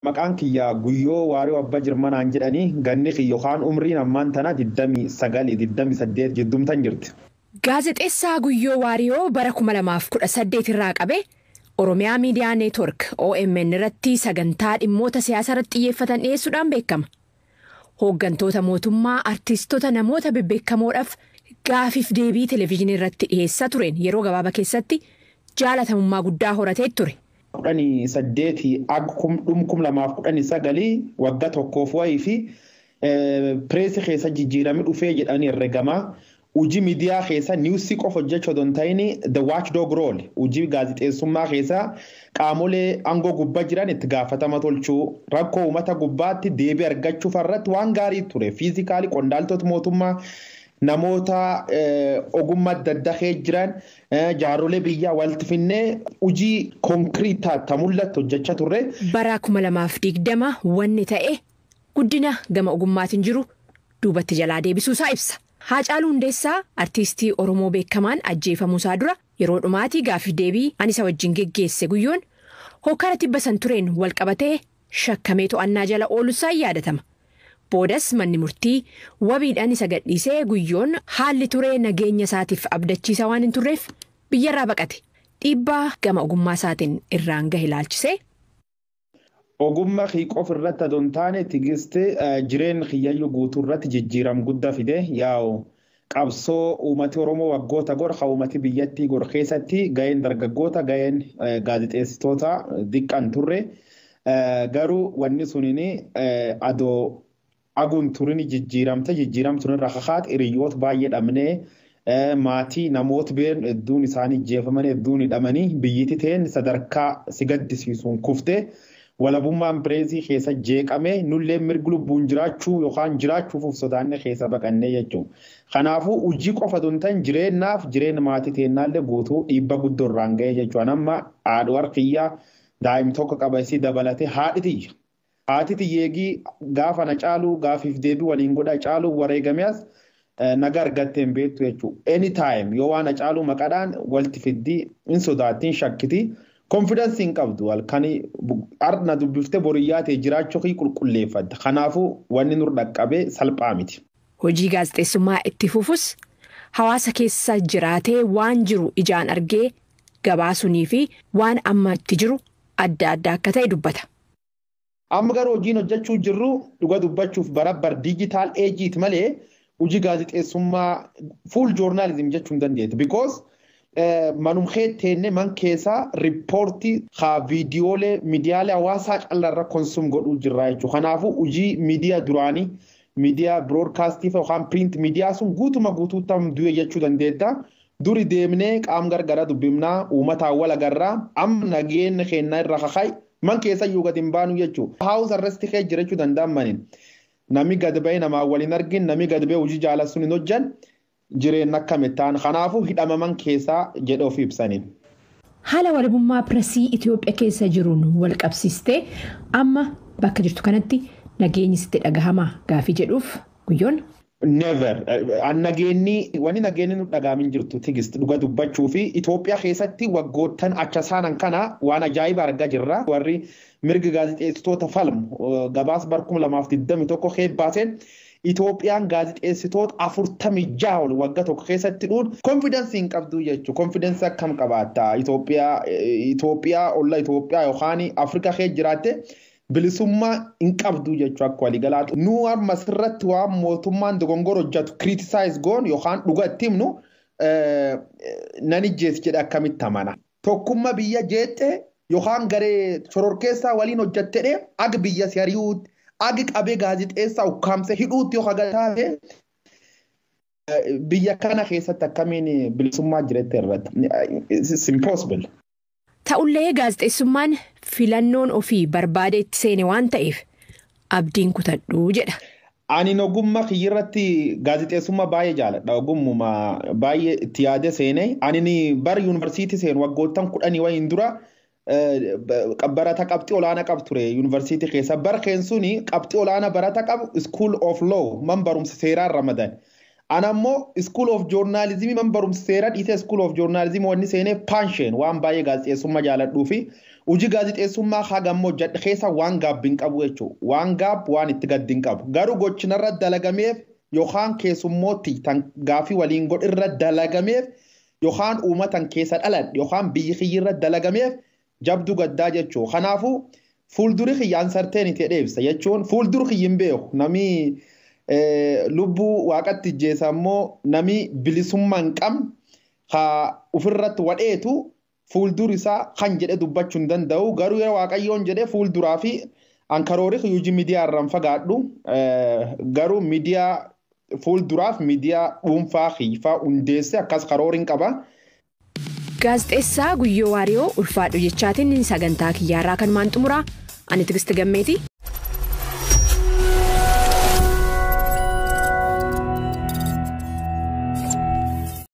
Maqaan kiyya guyyoo waarii abbaa jirmanaan jedhanii ganni kiyya yookaan umriin ammaan tana 29-28 jiddumtan jirti. Gaazexeessaa Guyyoo Waariyoo bara 2018 irraa qabe Oromiyaa Miidiyaa Neetwork OMN irratti sagantaa dhimmoota siyaasaa irratti xiyyeeffatan dhiyeessuudhaan beekama. Hooggantoota mootummaa artiistota namoota bebbeekamoodhaaf gaafiif deebii televezyiinii irratti dhiyeessaa tureen yeroo gabaabaa keessatti jaalatamummaa guddaa horatee ture. kudhanii saddeetii dhum kum lamaaf kudhanii sagalii waggaa tokkoof wayii fi pireesii keessa jijjiirame dhufee jedhanii herregamaa. Hojii miidiyaa keessa niwusii qofa hojjechuu osoo hin ta'in the watchdog role hojii gaazexeessummaa keessa qaamolee aangoo gubbaa jiran itti gaafatama tolchuu rakkoo uummata gubbaatti deebii argachuuf irratti waan gaarii ture fiizikaalii qondaaltota mootummaa namoota ogummaa adda addaa jiran jaarsolee biyyaa walitti finnee hojii konkiriitaa ta mul'atu hojjechaa turre. Bara kuma lamaaf digdama wanni ta'e guddina gama ogummaatiin jiru duubatti jalaa deebisuusaa ibsa. Haacaaluu Hundeessaa artiistii Oromoo beekamaan ajjeefamuusaa dura yeroo dhumaatii gaafiif deebii ani isa wajjin geggeesse guyyoon hokkara tibba san tureen walqabatee shakkamee to'annaa jala ooluusaa yaadatama. Boodas manni murtii wabiidhaan isa gadhiisee guyyoon haalli turee nageenya isaatiif abdachiisa waan hin turreef biyyarraa baqate. Dhiibbaa gama ogummaa isaatiin irraan gahe ilaalchisee. Ogummaa qofa irratti adoo hin taane tigistee jireenya kiyyayyuu guutuu irratti jijjiirama guddaa fide yaa'u qabsoo uummati Oromoo waggoota gor haa uummati biyyattii gor keessatti gaheen dargaggoota gaheen gaazexeessitoota diqqan turre garuu wanni suniin adoo aguun turini jijjiiramte jijjiiramtuun irra kakaate hiriyoota baay'ee dhabnee maatii namoota been hedduun isaanii jeefaman hedduun hidhamanii biyyiti ta'een sadarkaa si gaddisiisuun kuftee. walabummaan pireesii keessa jeeqamee nullee mirgi lubbuun jiraachuu yookaan jiraachuuf sodaanne keessa baqannee jechuudha. Kanaafuu hojii qofa osoo hin ta'in jireenyaaf jireenya maatii teennaallee guutuu dhiibba guddoo irraan ga'ee jechuudha. Amma haadha warqiyyaa daa'im tokko qaba isii dabalatee haadhi tiyya. Haati tiyyeegii gaafa na caaluu gaafiif deebii waliin godha caaluu wareegameas naga argattee hin beektu jechuudha. Anytime yoo waan na caaluu maqaadhaan walitti fiddii hin sodaattiin shakkitii. Konfidensi hin qabdu halkan har'a dubbiftee boriyyaa ta'e jiraachuu fi qulqulleeffadda. Kanaafuu wanni nur dhaqqabee salphaa miti. Hojii gaazexeessummaa itti fufus hawaasa keessa jiraatee waan jiru ijaan argee gabaasunii fi waan amma itti jiru adda adda akka ta'e dubbata. Amma garuu hojiin hojjechuu jirru dhuga dubbachuuf barabbar diijitaal eejiiti malee hojii gaazexeessummaa fuul joornaalizim jechuu hin dandeetti. Because manumhee teenne man keessaa riippoortii haa viidiyoolee miidiyaalee hawaasaa callarra konsum godhuu jirra jechuudha. Kanaafuu hojii miidiyaa duraanii miidiyaa biroodkaastii yookaan piriint miidiyaa sun guutuma guutuutti du'e jechuu dandeetta. Duri deemnee qaam gargara dubbifnaa uummataan wal agarraa amma nageenya kennaa irra kakaa'i man keessa iyyuu gadi hin baanu jechuudha. Haawus arresti kee jira jechuu danda'an maniin. Nami gad bahee namaa waliin argin nami gad bahee hojii jaalatu hin hojjan. jireenya akkamitti ta'an kanaafuu hidhamaman keessaa jedhe of ibsaniin. Haala walabummaa pireesii Itoophiyaa keessa jiruun wal qabsiistee amma bakka jirtu kanatti nageenyi sitti dhagahamaa gaafii jedhuuf guyyoon. Never. Nageenyi wanni nageenyi nu dhagaamin jirtu tigist dhuga dubbachuu fi Itoophiyaa keessatti waggoottan acha saanan kana waan ajaa'iba argaa jirra. Warri mirga gaazexeessitoota falmu gabaas bar kuma lamaaf digdami tokko baaseen Itoophiyaan gaazexeessitoota afurtamii jaha ol waggaa tokko keessatti dhuun konfidensii hin qabdu jechuudha. Konfidensii akkam qabaatta? Itoophiyaa olla Itoophiyaa yookaan Afrikaa keessa jiraatte bilisummaa hin qabdu jechuudha akka waliigalaatu. Nu amma asirratti waan mootummaan dogongora hojjetu kiritisaayiz goon yookaan dhuga itti himnu nan ijjeessi jedhe akkamitti amana. Tokkummaa biyya jeettee yookaan garee shororkeessaa waliin hojjettee aga biyya si ari'uutti. agi qabee gaazexeessaa ukkaamsee hidhuutti yoo hagataate biyya kana keessatti akkamiin bilisummaa jirette irratti it's impossible. Ta'ullee gaazexeessummaan filannoon ofii barbaadeetti seene waan ta'eef abdiin kutadhuu jedha. Ani ogummaa kiyyirratti gaazexeessummaa baay'ee jaaladha. Ogummaa baay'ee itti yaade seene. Ani bara yuunivarsiitii seenu waggoottan kudhanii wayiin dura barata qabxii olaanaa qabu ture yuunivarsiitii keessa. Bara keen suni qabxii olaanaa barata qabu school of law man barumsa seeraan ramadan. Ana ammoo School of Journalism man barumsa seeraa dhiisee School of Journalism wanni seenee paansheen waan baay'ee gaazexeessummaa jaaladhuu fi hojii gaazexeessummaa hagammoo jedhe keessa waan gaabbiin qabu jechuudha. Waan gaab waan itti gaddiin qabu. Garuu gochinarra dalagameef yookaan keessummootti tan gaafii waliin godhirra dalagameef yookaan uummatan keessa dhaladhe yookaan biyyi kiyyirra dalagameef jabduu gaddaa jechuudha. Kanaafuu fuulduri kiyyaan sarteeniti dheebisa jechuun fuulduri kiyyin beeku namni lubbuu waaqatti ijjeessa immoo namni bilisummaa hin qabne haa ofirratti wadheetu fuulduri isaa kan jedhe dubbachuu hin danda'u garuu yeroo waaqayyoon jedhee fuulduraa fi ankaroorii hojii miidiyaa irraan fagaadhu garuu miidiyaa fuulduraaf miidiyaa dhuunfaa hiifaa hundeesse akkas karooriin qaba. Gaazexeessaa Guyyoo Waariyoo ulfaadhu jechaatiin sagantaa kiyyaarraa kan maan xumuraa ani Tigisti Gammeeti